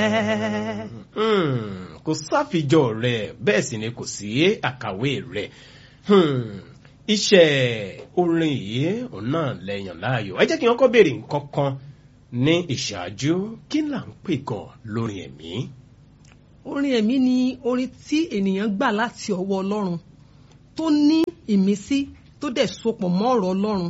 kò sáfijọ́ rẹ̀ bẹ́ẹ̀ sì ni kò sí àkàwé rẹ̀ iṣẹ́ orin yìí òun náà lẹ́yìn láàyò ẹ jẹ́ kí wọ́n kọ́ béèrè nǹkan kan ní ìṣáájú kí là ń pè gan lórí ẹ̀mí. orin ẹ̀mí ni orin tí ènìyàn gbà láti ọwọ́ ọlọ́run tó ní ìmísí tó dẹ̀ sopọ̀ mọ́ ọ̀rọ̀ ọlọ́run.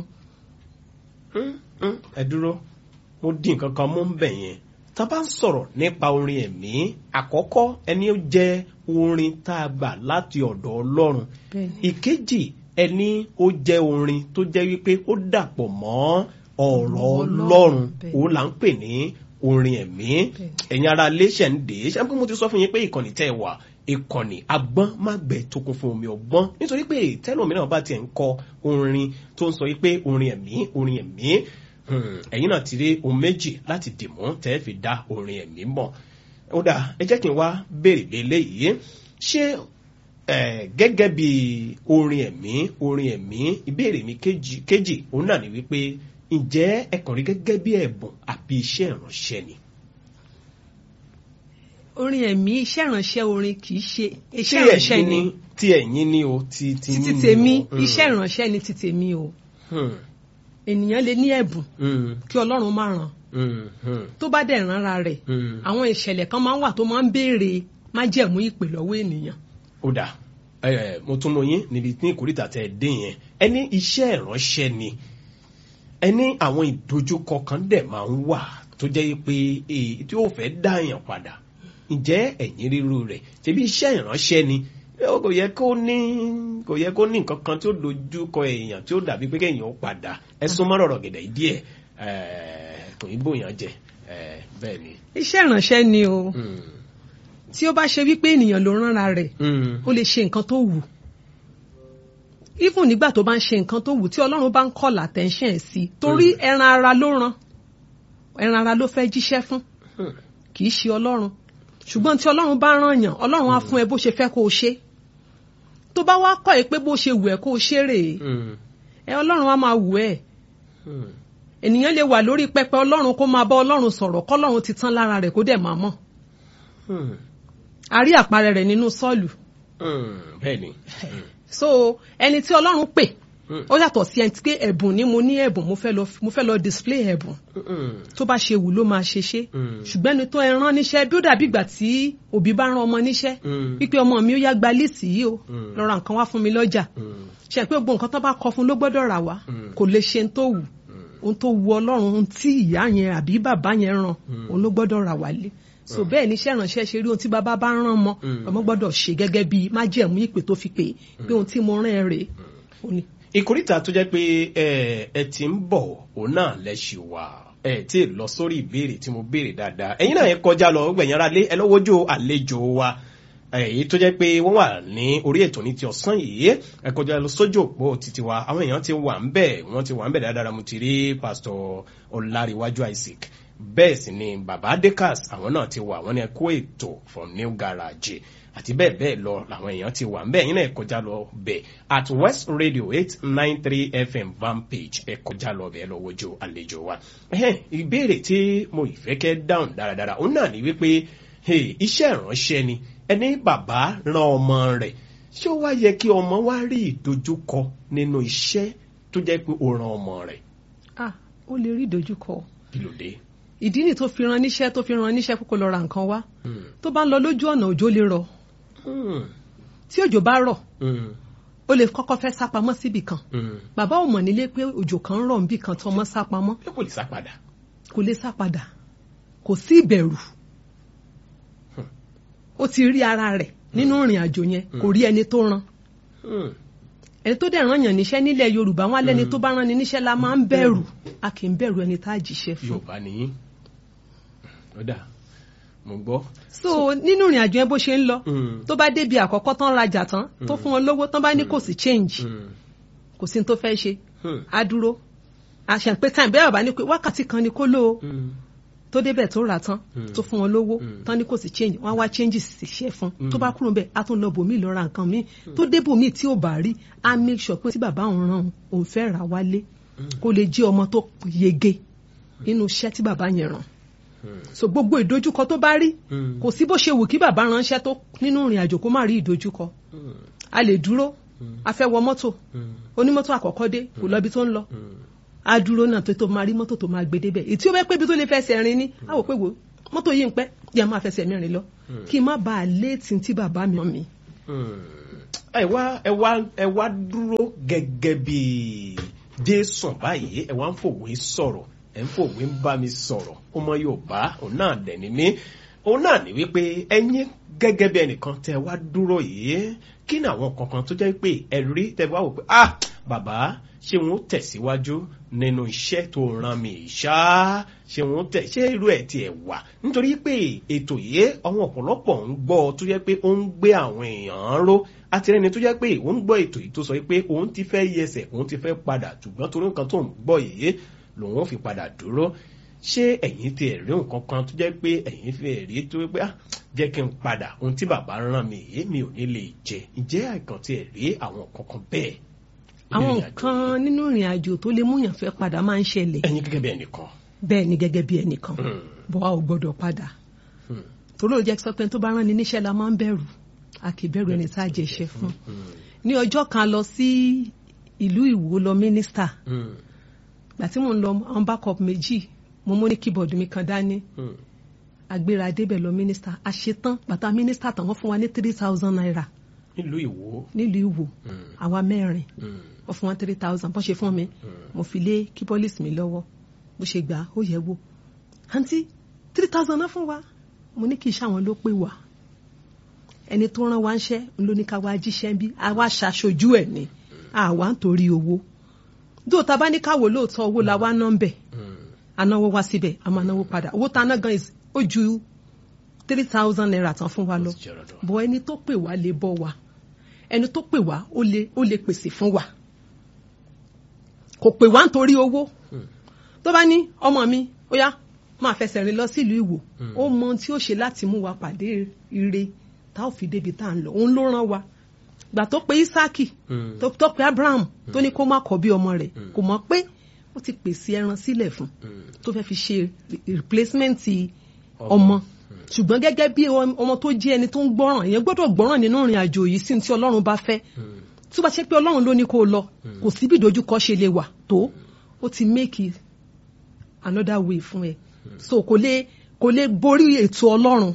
ẹ dúró mo dín nǹkan kan mú bẹ̀ yẹn tá a bá ń sọ̀rọ̀ nípa orin ẹ̀mí àkọ́kọ́ ẹni ó jẹ́ orin tá a gbà láti ọ̀dọ̀ ọlọ́run ìkejì ẹni ó jẹ́ orin tó jẹ́ wípé ó dàpọ̀ mọ́ ọ̀rọ̀ ọlọ́run òun là ń pè ní orin ẹ̀mí ẹ̀yin ara iléeṣẹ́ ń dè é ṣé mo ti sọ fún yín pé ìkànnì tẹ́ ẹ wà ìkànnì agbọ́n má gbẹ tó kún fún omi ọgbọ́n nítorí pé tẹ́lòmíràn bá tiẹ̀ ń kọ orin tó ń sọ wípé orin ẹ̀mí orin ẹ̀mí ẹ̀yin náà ti rí ohun méjì láti dìmú tẹ́ fi dá orin ẹ̀mí mọ̀ ó dà ẹ jẹ́ kí n wá béèrè léléyìí ṣé gẹ́gẹ́ bí orin ẹ̀mí orin ẹ̀mí ìbéèrè mi kejì òun náà ni wípé ǹjẹ́ ẹ kàn rí gẹ́gẹ́ bí ẹ̀bùn àbí iṣẹ́ ìránṣẹ́ ni. orin ẹ̀mí iṣẹ́ ìránṣẹ́ orin kì í ṣe iṣẹ́ ìránṣẹ́ ni. tí ẹ̀yin ni o ti ti títí tèmi iṣẹ́ ìránṣẹ́ ni ti tèmi o. ènìyàn lè ní ẹ̀bùn kí ọlọ́run má ràn tó bá dẹ̀ ránra rẹ̀ àwọn ìṣẹ̀lẹ̀ kan máa ń wà tó máa ń béèrè májẹ̀mú ìpè lọ́wọ́ ènìyàn. ó dà mo tún mọ yín níbi ní ìkórìtà tẹ ẹ dé yẹn ẹni iṣẹ́ ìránṣẹ́ ni ẹni àwọn ìdojúkọ kan dẹ̀ máa ń wà tó jẹ́ pé tí ó fẹ́ dá èèyàn padà ǹjẹ́ ẹ̀yin ríru rẹ̀ ṣebí iṣẹ́ ìránṣẹ́ ni kò yẹ kó ní kò yẹ kó ní nǹkan kan tí ó dojú kọ èèyàn tí ó dàbí pé kéèyàn ó padà ẹ sún mọ́ ọ̀rọ̀ gẹ̀dẹ̀ díẹ̀ kò ní bóyá jẹ bẹ́ẹ̀ ni. iṣẹ́ ìránṣẹ́ ni o tí ó bá ṣe wípé ènìyàn ló ránra rẹ̀ ó lè ṣe nǹkan tó wù even nígbà tó bá ń ṣe nǹkan tó wù tí ọlọ́run bá ń call attention ẹ̀ sí torí ẹran ara ló rán ẹran ara ló fẹ́ jíṣẹ́ fún kì í ṣe ọlọ́run ṣùgbọ́n tí ọlọ́run bá rán yàn ọlọ́run á fún ẹ bó ṣe fẹ́ kó o ṣe tó bá wá kọ́ ẹ pé bó ṣe wù ẹ kó o ṣe rèé ẹ ọlọ́run á máa wù ẹ ènìyàn lè wà lórí pẹpẹ ọlọ́run kó máa bá ọlọ́run sọ̀rọ̀ kọ́lọ́run ti tán lára rẹ̀ kó dẹ̀ máa mọ̀ a rí àpẹẹrẹ rẹ̀ nínú sọ́ọ̀lù bẹ́ẹ̀ni so ẹni tí ọlọ́run pè ó yàtọ̀ sí ẹni pé ẹ̀bùn ni mo ní ẹ̀bùn mo fẹ́ lọ mo fẹ́ lọ display ẹ̀bùn tó bá ṣe wù ló máa ṣe ṣe ṣùgbọ́n ẹni tó ẹ rán níṣẹ́ bí ó dàbí ìgbà tí òbí bá rán ọmọ níṣẹ́ wípé ọmọ mi ó yá gba líìsì yìí o lọ ra nǹkan wá fún mi lọ́jà ṣe pé gbogbo nǹkan tó bá kọ fún ló gbọ́dọ̀ rà wá kò lè ṣe tó wù ohun tó wu ọlọ́run ohun tí ìyá yẹn àbí bàbá yẹn rán òun ló gbọ́dọ̀ rà wálé so bẹ́ẹ̀ ni iṣẹ́ ìránṣẹ́ ṣe rí ohun tí bàbá bá rán mọ́ ọmọ gbọ́dọ̀ ṣe gẹ́gẹ́ bí májẹ̀mú ìpè tó fi pè pé ohun tí mo rán ẹ rèé ìkórìtà tó jẹ́ pé ẹ ti ń bọ̀ òun náà lẹ́sìn wà ẹ tí ì lọ sórí ìbéèrè tí mo béèrè dáadáa ẹ̀yin náà ẹ kọjá lọ gbẹ̀yìn ara lé ẹ lọ́wọ́jọ́ àlejò wa èyí tó jẹ́ pé wọ́n wà ní orí ètò ní ti ọ̀sán yìí ẹ kọjá lọ sójú òpó títí wa àwọn èèyàn ti wà ń bẹ̀ wọ́n ti wà ń bẹ̀ dáadáa mo ti rí pásítọ̀ ọláríwájú isaac bẹ́ẹ̀ sì ni bàbá dekas àwọn náà ti wà wọ́n ní ẹ kó ètò from new garage àti bẹ́ẹ̀ bẹ́ẹ̀ lọ làwọn èèyàn ti wà ń bẹ́ẹ̀ yín náà ẹ kọjá lọ bẹ̀ at west radio eight nine three fm van page ẹ kọjá lọ bẹ́ẹ̀ lọ wojú àlejò wa. ìbéèrè tí mo ìfẹ́ kẹ́ dáhùn dáradára òun náà ní wípé iṣẹ́ ìránṣẹ́ ni ẹni bàbá ran ọmọ rẹ̀ ṣé ó wá yẹ kí ọmọ wá rí ìdojúkọ nínú iṣẹ́ tó jẹ́ pé ó ran ọmọ rẹ̀. ah ó lè rí ìdojúkọ. kí ló dé ìdí ni tó fi ran níṣẹ́ tó fi ran níṣẹ́ kókó lọ ra nǹkan wá tó bá ń lọ lójú ọ̀nà òjò lè rọ̀ tí òjò bá rọ̀ ó lè kọ́kọ́ fẹ́ sá pamọ́ síbì kan bàbá ò mọ̀ nílé pé òjò kan ń rọ̀ níbì kan tó ọmọ sá pamọ́ kò lè sá padà kò lè sá padà kò sí ìbẹ̀rù ó ti rí ara rẹ̀ nínú ìrìn àjò yẹn kò rí ẹni tó rán ẹni tó dẹ̀ rán yàn níṣẹ́ nílẹ̀ yorùbá wọn alẹ́ni tó bá rán ni níṣẹ́ la máa ń bẹ̀rù a kì í bẹ̀rù ẹni tá a jíṣẹ́ fún. yorùbá nìyí ó dà mo gbọ́. so nínú ìrìn àjò yẹn bó ṣe ń lọ tó bá débi àkọ́kọ́ tán rajà tán tó fún wọn lówó tán bá ní kò sí change kò sí ní tó fẹ́ ṣe á dúró àṣà pé time bẹ́ẹ̀ bàbá ní pé wákàtí kan ni kó lò ó tó débẹ̀ tó rà tán tó fún wọn lówó tán ní kò sí change wọ́n á wá changes sì ṣe fún tó bá kúrò bẹ́ẹ̀ á tún lọ bòmí lọ ra nǹkan míì tó dé bòmí tí ò bá rí á make sure pé tí bàbá òun ràn òun fẹ́ rà wálé kó lè jẹ́ ọmọ tó yege nínú iṣẹ́ tí bàbá yẹn ràn so gbogbo ìdojúkọ tó bá rí kò sí bó ṣe wù kí bàbá ránṣẹ́ tó nínú ìrìn àjò kó má rí ìdojúkọ a lè dúró a fẹ́ wọ mọ́tò onímọ́tò àkọ́kọ́ dé kò lọ ibi tó ń lọ a dúró náà tó tó máa rí mọ́tò tó máa gbé débẹ̀ ètí ó bẹ́ pé ibi tó lè fẹsẹ̀ rin ni a wò pé wò mọ́tò yìí ń pẹ́ yà máa fẹsẹ̀ mi rìn lọ kí n má bàa léètì tí bàbá mi mi. ẹ wá ẹ wá ẹ wá dúró gẹ́gẹ́ bí jésù báyìí ẹ wá ń fòwe sọ̀rọ̀ ẹ ń fòwe ń bá mi sọ̀rọ̀ ọmọ yorùbá òun náà dẹ̀ ni mí òun náà ní wípé ẹ̀yin gẹ́gẹ́ bí ẹnìkan tẹ wá dúró yìí kí ni àwọn kankan tó jẹ́ pé ẹ rí tẹ wá wò pé ah bàbá ṣé wọn ó tẹ̀síwájú nínú iṣẹ́ tó ràn mí ṣá ṣé wọn ó tẹ̀ ṣé irú ẹ̀ tiẹ̀ wà nítorí pé ètò yìí àwọn ọ̀pọ̀lọpọ̀ ń gbọ́ tó jẹ́ pé ó ń gbé àwọn èèyàn ró àtìrẹ́ni tó jẹ́ pé òun gbọ́ ètò yìí tó sọ pé òun ti fẹ́ yẹsẹ̀ òun ti fẹ́ padà ṣùgbọ́n torí nǹkan tó ń gbọ́ yìí lòun ó fi padà dúró ṣé ẹ̀yin ti ẹ̀rí nǹkan kan tó jẹ́ pé ẹ̀yin fi ẹ̀rí tó pé ah jẹ́ kí n padà ohun tí bàbá rán mi yìí mi ò ní lè jẹ ǹjẹ́ àìkàn ti ẹ̀rí àwọn kankan bẹ́ẹ̀. àwọn nǹkan nínú ìrìn àjò tó lè múyàn fẹ́ padà máa ń ṣẹlẹ̀. ẹ̀yin gẹ́gẹ́ bí ẹnìkan. bẹ́ẹ̀ ni gẹ́gẹ́ bí ẹnìkan bọ́ a ò gbọ́dọ̀ padà torí ó jẹ́ sọ pé tó bá rán ni níṣẹ́ la máa ń bẹ̀rù a kì í bẹ̀rù ẹni tá a jẹ iṣẹ́ fún. ní ọjọ́ kan lọ sí ìlú Ìwó lọ mínísítà gbà tí mò ń lọ àwọn backup méjì mo mú ní keyboard mi kan dání agbéra débẹ̀ lọ mínísítà àṣetán bàtà mínísítà tán wọ́n fún wa ní three thousand naira. nílùú Ìwó. nílùú Ìwó àwa mẹ́rin wọ́n fún wa three thousand bọ́n ṣe fún mi mo fi lé kíbọ́lìsì mi lọ́wọ́ bó ṣe gbà ó yẹ wò àǹtí three thousand náà fún wa mo ní kí iṣẹ́ àwọn ló pè wá ẹni tó rán wa ń ṣẹ́ ń ló ní ká wá jíṣẹ́ bí àwa ṣàṣojú ẹ̀ ni àwa ń torí owó dóòtà bá ní káwọ lóòótọ́ owó la wá ná ń bẹ̀ anáwó wá síbẹ̀ a máa náwó padà owó tá a ná gan ó ju three thousand naira tán fún wa lọ bọ̀ ẹni tó pè wá lè bọ́ wa ẹni tó pè wá ó lè ó lè pèsè fún wa kò pè wá nítorí owó tó bá ní ọmọ mi ó yá máa fẹsẹ̀ rìn lọ sílùú Ìwò ó mọ ohun tí ó ṣe láti mú wa pàdé ire tá ò fi débi tá à ń lọ òun ló rán wa gbà tó pe Isaki tó pe Abraham tó ní kó má kọ̀ bí ọmọ rẹ̀ kò mọ̀ pé ó ti pèsè ẹran sílẹ̀ fún tó fẹ́ fi ṣe replacement ọmọ ṣùgbọ́n gẹ́gẹ́ bí ọmọ tó jẹ́ ẹni tó ń gbọ́ràn ìyẹn gbọ́dọ̀ gbọ́ràn nínú ìrìn àjò yìí sí tí Ọlọ́run bá fẹ́ tí ó bá ṣe pé Ọlọ́run ló ní kó lọ kò sí bí ìdojúkọ ṣe lè wà tó ó ti make another way fún ẹ so kò lè kò lè borí ètò Ọlọ́run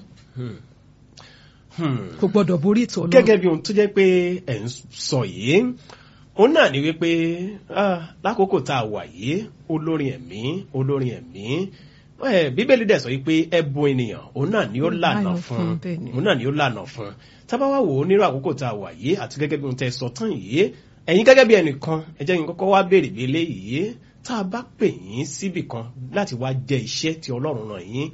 kò gbọ́dọ̀ borí ètò Ọlọ́run. gẹ́gẹ́ bí ohun tó jẹ́ pé ẹ̀ ń sọ yìí òun náà ni wípé lákòókò tá a wà yìí olórin ẹ̀mí olórin ẹ̀mí bíbélì dẹ̀ sọ wípé ẹ̀bùn ènìyàn òun náà ni ó lànà fún òun náà ni ó lànà fún tábà wá wò ó nírú àkókò tá a wà yìí àti gẹ́gẹ́ bí ohun tẹ́ sọ tán yìí ẹ̀yin gẹ́gẹ́ bí ẹnìkan ẹ jẹ́ kí n kọ́kọ́ wá béèrè bí eléyìí tá a bá pè yín síbì kan láti wá jẹ iṣẹ́ tí Ọlọ́run ràn yín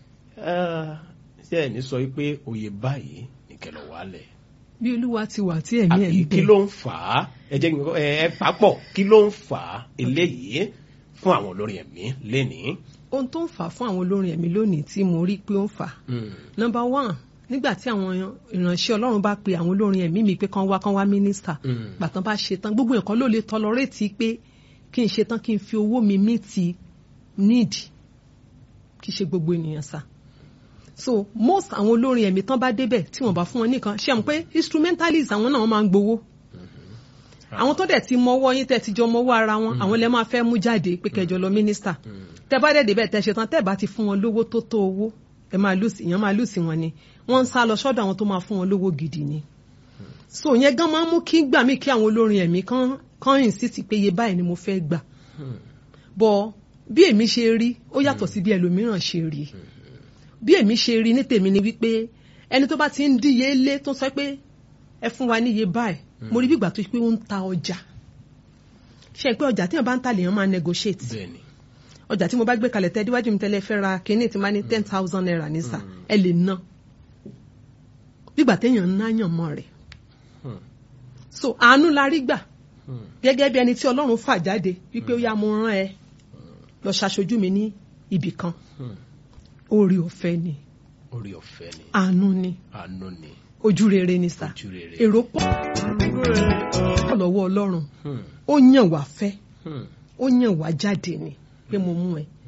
ṣé ẹ̀ ní sọ wípé òye báyìí nìkẹ́lọ̀ wálẹ̀ bí olúwa ti wà tí ẹ̀mí ẹ̀ ń bẹ. kí ló ń fà á ẹ jẹ́ ẹ papọ̀ kí ló ń fà á eléyìí fún àwọn olórin ẹ̀mí lénìí. ohun tó ń fà á fún àwọn olórin ẹ̀mí lónìí tí mo rí pé ó ń fà á. nọ́mbà one nígbà tí àwọn ìránṣẹ́ ọlọ́run bá pe àwọn olórin ẹ̀mí mi pé kán wá kán wá mínísítà gbàtàn bá ṣe tán gbogbo nǹkan ló lè tọlọrẹ́tì pé kí n ṣe tán kí n fi owó mi mí ti níìdì kí ṣe gbogbo ènìyàn sá so most àwọn olórin ẹ̀mí tán bá débẹ̀ tí wọ́n bá fún wọn nìkan ṣe àmọ́ pé instrumentalist àwọn náà wọ́n máa ń gbowó àwọn tó dẹ̀ ti mọwọ́ yín tẹ́ ti jọ mọwọ́ ara wọn àwọn lẹ́ máa fẹ́ mú jáde pé kẹjọ lọ mínísítà tẹ́ bá dẹ̀ débẹ̀ tẹ́ ṣe tán tẹ́ bá ti fún wọn lówó tó tó owó ẹ máa lùsì èèyàn máa lùsì wọn ni wọ́n ń sá lọ sọ́dọ̀ àwọn tó máa fún wọn lówó gidi ni so yẹn gan máa ń mú kí gbà mí kí àwọn olórin ẹ̀mí kan kan insist pé iye báyìí ni mo fẹ́ gbà bọ̀ bí èmi ṣe rí ó yàtọ̀ sí bí ẹlòmíràn ṣe rí bí èmi ṣe rí ní tèmi ni wípé ẹni tó bá ti ń díye lé tó sọ pé ẹ fún wa níye báyìí mo rí bí ìgbà tó pé ó ń ta ọjà ṣe pé ọjà tí wọn bá ń ta lèèyàn máa negotiate ọjà tí mo bá gbé kalẹ̀ tẹ́ díwájú mi tẹ́lẹ̀ fẹ́ ra kínní tí máa ní ten thousand naira ní sà ẹ lè ná bígbà téèyàn ń náyàn mọ́ rẹ̀ so àánú la rí gbà gẹ́gẹ́ bí ẹni tí Ọlọ́run fà jáde wípé ó yá mo rán ẹ lọ ṣaṣojú mi ní ibì kan orí ọ̀fẹ́ ni orí ọ̀fẹ́ ni àánú ni àánú ni ojú rere ni sà ojú rere èrò pọ̀ lọ́wọ́ Ọlọ́run ó yàn wá fẹ́ ó yàn wá jáde ni pé mo mú ẹ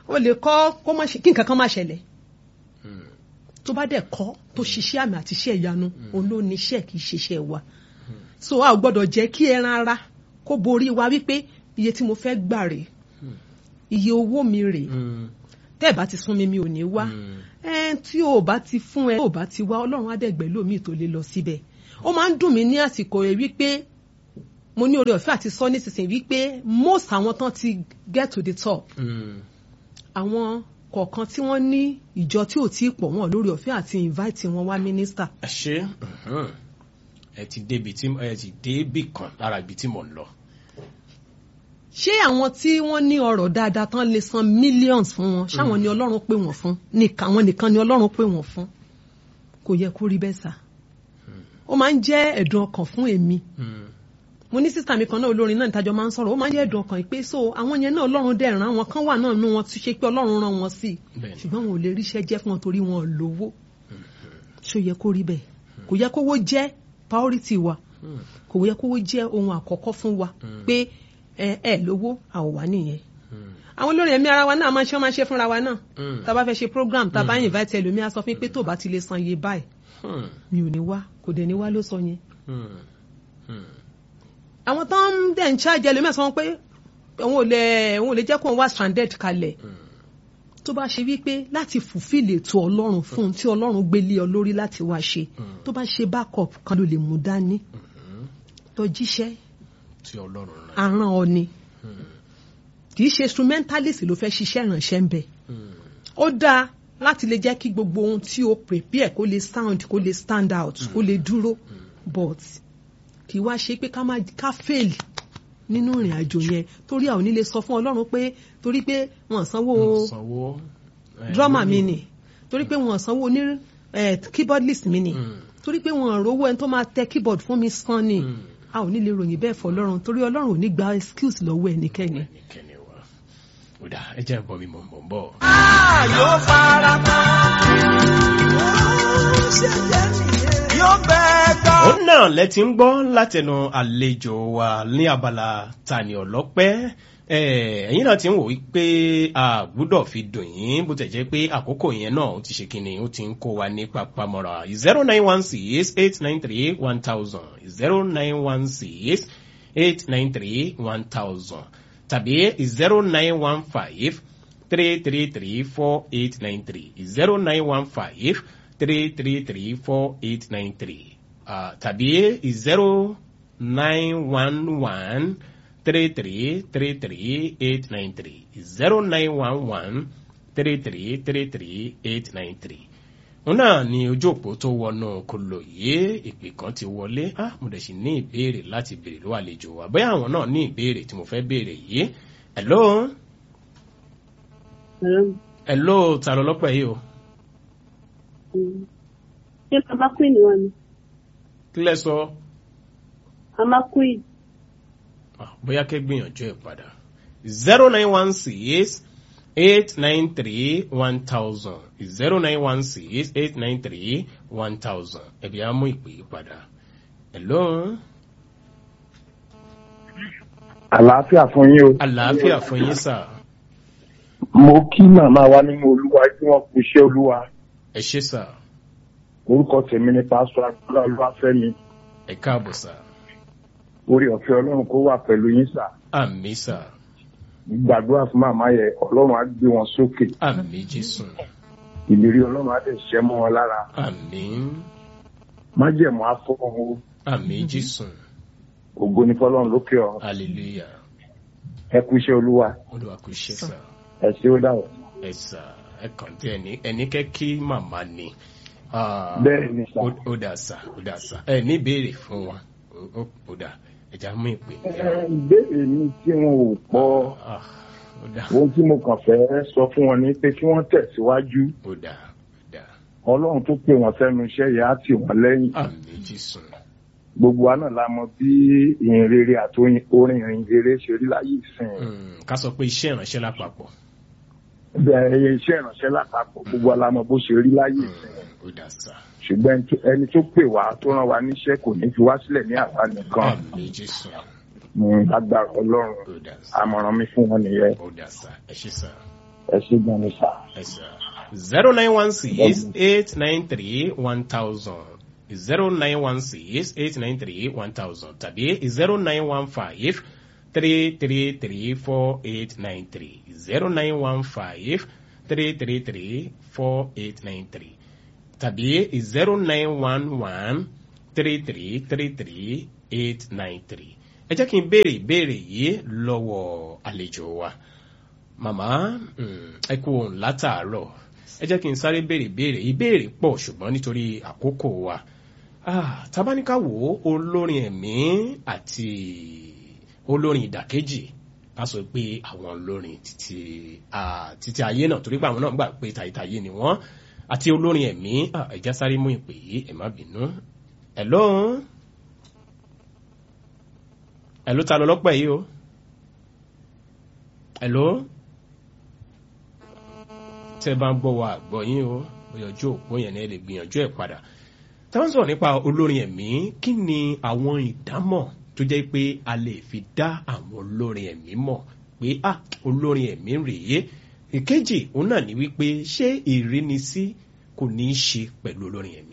o lè kọ́ kó má ṣe kí nǹkan kan má ṣẹlẹ̀ tó bá dẹ̀ kọ́ tó ṣiṣẹ́ àmì àti iṣẹ́ ìyanu òun ló ní iṣẹ́ kì í ṣiṣẹ́ wa so a ò gbọ́dọ̀ jẹ́ kí ẹran ara kó borí wa wípé iye tí mo fẹ́ gbà rèé iye owó mi rèé tẹ́ ẹ̀ bá ti sún mi mi ò ní wá ẹ tí o bá ti fún ẹ tó o bá ti wá ọlọ́run adẹ́gbẹ́ lómi tó lè lọ síbẹ̀ ó máa ń dùn mí ní àsìkò rẹ̀ wípé mo ní oore ọ̀fẹ́ àti sọ nísinsìnyí wípé most àwọn tán ti get to the top àwọn kọ̀ọ̀kan tí wọ́n ní ìjọ tí ò tí ì pọ̀ wọ́n lórí ọ̀fẹ́ àti invite wọn wá mínísítà. ẹ ṣe ẹ ti débi tí ẹ ti débi kan lára ibi tí mò ń lọ. ṣé àwọn tí wọ́n ní ọrọ̀ dáadáa tán lè san millions fún wọn ṣáwọn ni ọlọ́run pè wọ́n fún nìkan àwọn nìkan ni ọlọ́run pè wọ́n fún kò yẹ kó rí bẹ́ẹ̀ sà ó máa ń jẹ́ ẹ̀dùn ọkàn fún èmi mo ní sísá mi kan náà olórin náà nítajọ máa ń sọ̀rọ̀ ó máa ń jẹ́ ẹ̀dùn ọkàn pé so àwọn yẹn náà ọlọ́run dẹ̀ ràn àwọn kan wà náà nú wọn ti ṣe pé ọlọ́run ràn wọn sí ṣùgbọ́n wọn ò lè ríṣẹ́ jẹ́ fún wọn torí wọn ò lówó ṣó yẹ kó rí bẹ́ẹ̀ kò yẹ kówó jẹ́ priority wa kò yẹ kówó jẹ́ ohun àkọ́kọ́ fún wa pé ẹ ẹ lówó àwọ̀ wá nìyẹn àwọn olórin ẹ̀mí ara wa náà máa ń ṣe máa ń ṣe fúnra wa náà tá a bá fẹ́ ṣe program tá a bá invite ẹlòmíà sọ fún pé tó bá ti lè san iye báyìí mi ò ní wá kò dẹ̀ ní wá ló sọ yẹn àwọn tó ń dẹ̀ ń ṣáàjì ẹlòmíà sọ pé òun ò lè òun ò lè jẹ́ kó wá stranded kalẹ̀ tó bá ṣe wípé láti fulfill ètò ọlọ́run fún un tí ọlọ́run gbé lé ọ lórí láti wá ṣe tó bá ṣe backup kan ló lè mú dání tó jíṣẹ́ tí ọlọ́run rán. aràn ọ ni kì í ṣe instrumentalist ló fẹ́ ṣiṣẹ́ ìrànṣẹ́ ń bẹ̀ ó dáa láti lè jẹ́ kí gbogbo ohun tí o prepare kó lè sound kó lè stand out kó lè dúró but kì í wá ṣe pé ká má ká fail nínú ìrìn àjò yẹn torí a ò ní lè sọ fún ọlọ́run pé torí pé wọ́n sanwó sanwó drummer mi ni torí pé wọ́n sanwó ní keyboardist mi ni torí pé wọ́n rówó ẹni tó máa tẹ keyboard fún mi san ni a ò ní lè ròyìn bẹ́ẹ̀ fọ́ ọlọ́run torí ọlọ́run ò ní gba excuse lọ́wọ́ ẹnikẹ́ni. ẹnikẹ́ni wa ó dà ẹ jẹ́ bọ́ mi mọ̀ mọ̀ bọ̀. yóò fara mọ́. yóò bẹ́ẹ̀ gbọ́. ó náà lẹ́tí ń gbọ́ látẹnu àlejò wa ní abala tani ọlọ́pẹ́ ẹ̀yin náà ti ń wò wípé a gbúdọ̀ fi dùn yín bó tẹ̀ jẹ́ pé àkókò yẹn náà ó ti ṣe kíni ó ti ń kó wa ní papamọ́ra zero nine one six eight nine three one thousand zero nine one six eight nine three one thousand tàbí zero nine one five three three three four eight nine three zero nine one five three three three four eight nine three tàbí zero nine one one three three three three eight nine three zero nine one one three three three three eight nine three òun náà ni ojú òpó tó wọnú kolo yìí ìpè kan ti wọlé ah mo dẹ̀ sì ní ìbéèrè láti béèrè lọ́wọ́ àlejò wa bóyá àwọn náà ní ìbéèrè tí mo fẹ́ béèrè yìí hello hello ta ló lọ́pẹ́ yìí o ṣé bàbá queen wà ní. kí lẹ sọ màmá queen. Ah, bóyá kẹ́ gbìyànjú ẹ̀ padà zero nine one six eight nine three one thousand zero nine one six eight nine three one thousand ẹ̀bí á mú ìpè yìí padà hello àlàáfíà fún yín o. àlàáfíà fún yín sà mo kí màmá wa nínú olúwa tí wọn kú iṣẹ́ olúwa ẹ ṣé sà orúkọ tèmi ni pásítọ̀ agbára olúwafẹ́mi ẹ káàbọ̀ sà orí ọ̀fẹ́ ọlọ́run kó wà pẹ̀lú yín sà àmì sà gbàdúrà fún màmá yẹn ọlọ́run á gbé wọn sókè àmì jésù ìlérí ọlọ́run á dẹ̀ ṣẹ́ mọ́ wọn lára àmì májẹ̀mú á fọ́ wọn o àmì jésù ògo ní fọlọ́run lókè ọ̀run hallelujah ẹ kú iṣẹ́ olúwa olúwa kò ṣe sà ẹ ṣé ó dàwọ̀. ẹ sà ẹ kàn tí ẹni ẹni kẹ́ kí màmá ni. Ah, Bẹ́ẹ̀ ni sà. ó ó dà sà ó dà sà ẹ ní ìbéèrè fún wa Ó- ó ó dà ẹja mú ìpè. Ẹ, ìbéèrè mi tí wọn ò pọ̀ Ah, ó dà ohun tí mo kàn fẹ́ sọ fún wọn ni pé kí wọ́n tẹ̀síwájú ó dà ó dà ọlọ́run tó pè wọ́n sẹ́nu iṣẹ́ yẹn á tì wọ́n lẹ́yìn àmì jésù gbogbo wa náà la mọ bí ìhìn rere àti orin orin ìhìn rere ṣe rí láyé ìsìn Mm, ká sọ pé iṣẹ́ ìránṣẹ́ lápapọ̀ bẹ́ẹ̀ iṣẹ́ ìránṣẹ́ lápapọ̀ gbogbo wa la mọ bó ṣe rí láyé ìsìn Mm, ó dà sà ṣùgbọ́n ẹni tó- ẹni tó pè wá tó rán wa níṣẹ́ kò ní fi wá sílẹ̀ ní àwa nìkan àmì jésù Mm, lágbára ọlọ́run ó dà sà àmọ̀ràn mi fún wọn nìyẹn ó dà sà ẹ ṣé sà ẹ ṣe gan ni sà. zero nine one six eight nine three one thousand zero nine one six eight nine three one thousand tàbí zero nine one five three three three four eight nine three zero nine one five three three three four eight nine three tàbí zero nine one one three three three three eight nine three ẹ jẹ́ kí n béèrè ìbéèrè yìí lọ́wọ́ àlejò wa màmá mm, ẹ kú òun látàárọ̀ ẹ jẹ́ kí n sáré béèrè ìbéèrè ìbéèrè pọ̀ ṣùgbọ́n nítorí àkókò wa ah, tabaníkà wo olórin ẹ̀mí àti olórin ìdàkejì a sọ pé àwọn olórin títí ah, títí ayé náà torí pé àwọn náà gbà pé tàyítàyé ni wọ́n àti olórin ẹ̀mí ah, ẹ já sáré mú ìpè yìí ẹ má bínú hello hello ta ló lọ́pẹ́ yìí o hello tẹ́ bá ń gbọ́ wa àgbọ̀ yín o òyànjú òpó yẹn ni ẹ lè gbìyànjú ẹ̀ padà tá a ń sọ̀rọ̀ nípa olórin ẹ̀mí kí ni àwọn ìdámọ̀ tó jẹ́ pé a lè fi dá àwọn olórin ẹ̀mí mọ̀ pé ah olórin ẹ̀mí rèé ìkejì òun náà ni wípé ṣé ìrínisí kò ní í ṣe pẹ̀lú olórin ẹ̀mí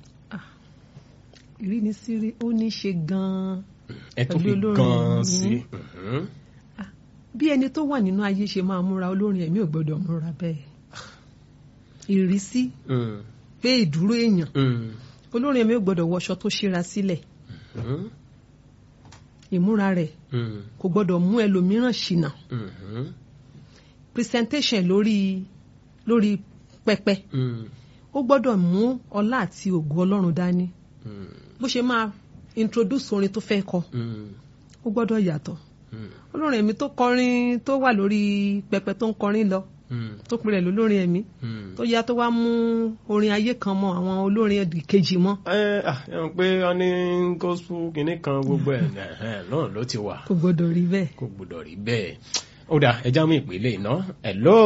ìrínisí ó ní í ṣe gan-an ẹ tó fi Pẹ̀lú olórin gan-an ẹ̀mí. sí mhm. bí ẹni tó wà nínú ayé ṣe máa múra olórin ẹ̀mí ò gbọ́dọ̀ múra bẹ́ẹ̀ ìrísí Mm, pé ìdúró èèyàn mm, olórin ẹ̀mí ò gbọ́dọ̀ wọṣọ tó ṣíra sílẹ̀ mhm, ìmúra rẹ̀ mm, kò gbọ́dọ̀ mú ẹlòmíràn ṣìnà mhm, presentation lórí lórí pẹpẹ mm, ó gbọ́dọ̀ mú ọlá àti ògo Ọlọ́run dání mm, bó ṣe máa introduce orin tó fẹ́ kọ mm, ó gbọ́dọ̀ yàtọ̀ mm, olórin ẹ̀mí tó kọrin tó wà lórí pẹpẹ tó ń kọrin lọ mm, tó pinrẹ̀ lólórin ẹ̀mí mm. tó yá tó wá mú orin ayé kan mọ àwọn olórin ẹ̀dì kejì mọ́ ẹ ah ẹ mọ̀ pé wọ́n ní gospel kìíní kan gbogbo ẹ̀ ẹ̀hẹ́n, náà ló ti wà kò gbọ́dọ̀ rí bẹ́ẹ̀. kò gbọdọ̀ rí bẹ́ẹ̀ ó dà ẹja mú ìpele iná hello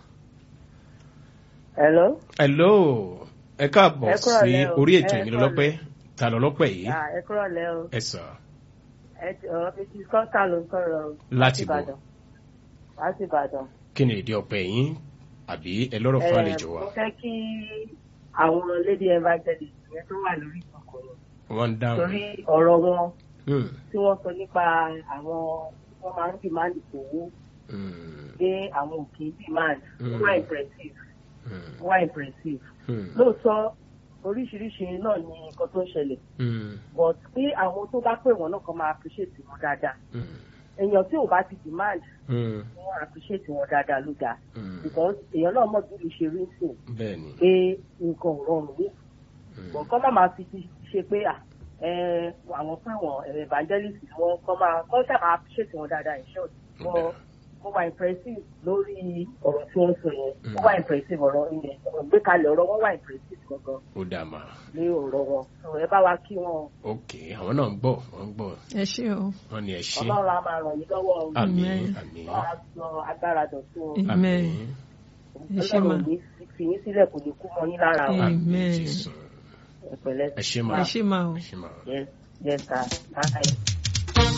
Hello. hello ẹ káàbọ̀ Ẹ kúrọ̀lẹ́ sí o. orí ètò Ẹ ìmìlẹ̀ lọ́pẹ́ ta lọ lọ́pẹ́ yìí Ah, ẹ kúrọ̀ lẹ́ o. ẹ sọ Ẹ ti ọ̀rọ̀ fi ti kọ́ńtà ló ń sọ̀rọ̀ o. Láti bò? Ìbàdàn. Láti Ìbàdàn. kí ni èdè ọpẹ́ yín àbí ẹ lọ́rọ̀ fún Eh, àlejò wa Mo fẹ́ kí àwọn lady evangelist yẹn tó wà lórí ìkọ̀kọ̀ wọ́n ń dáhùn torí ọ̀rọ̀ wọn Hmm, tí wọ́n sọ nípa àwọn wọ́n máa ń demand owó hmm, dé àwọn òkè demand. Ó Mm. wà impressive. hmm, Ó wà impressive. hmm, Lóòótọ́ oríṣiríṣi náà ni nǹkan tó ń ṣẹlẹ̀ hmm, but pé àwọn tó bá pè wọ́n náà kan máa appreciate wọn dáadáa. hmm, èèyàn tí ò bá ti demand hmm, wọn appreciate wọn dáadáa ló dáa hmm. because èèyàn náà mọ̀ bí lè ṣe rí sùn bẹ́ẹ̀ ni pé nǹkan ò rọrùn ní hmm, bọ̀ kọ́ má máa fi ti ṣe pé à ẹ àwọn pé wọn ẹ evangelist ni wọn kọ́ máa kọ́ sábà appreciate wọn dáadáa in short wọn ó wà impressive lórí ọ̀rọ̀ tí wọ́n sọ yẹn ó wà impressive ọ̀rọ̀ ilẹ̀ ọ̀rọ̀ gbékalẹ̀ ọ̀rọ̀ wọn wà impressive gangan ó dà mà ní ọ̀rọ̀ wọn so ẹ bá wa kí wọn ok àwọn náà ń gbọ́ wọ́n ń gbọ́ ẹ ṣé o wọ́n ní ẹ ṣe ọlọ́run á máa ràn yín lọ́wọ́ o àmín Amen. àmín ọlọ́run á sọ agbára dọ̀tún o. amen ẹ ṣé ma ọlọ́run ní fi yín sílẹ̀ kò ní kú mọ́ yín lára o Amen. Jésù. ẹ pẹ̀lẹ́ ẹ ṣe mà ẹ ṣé ma o. ẹ ṣe mà. yes yes sir bye.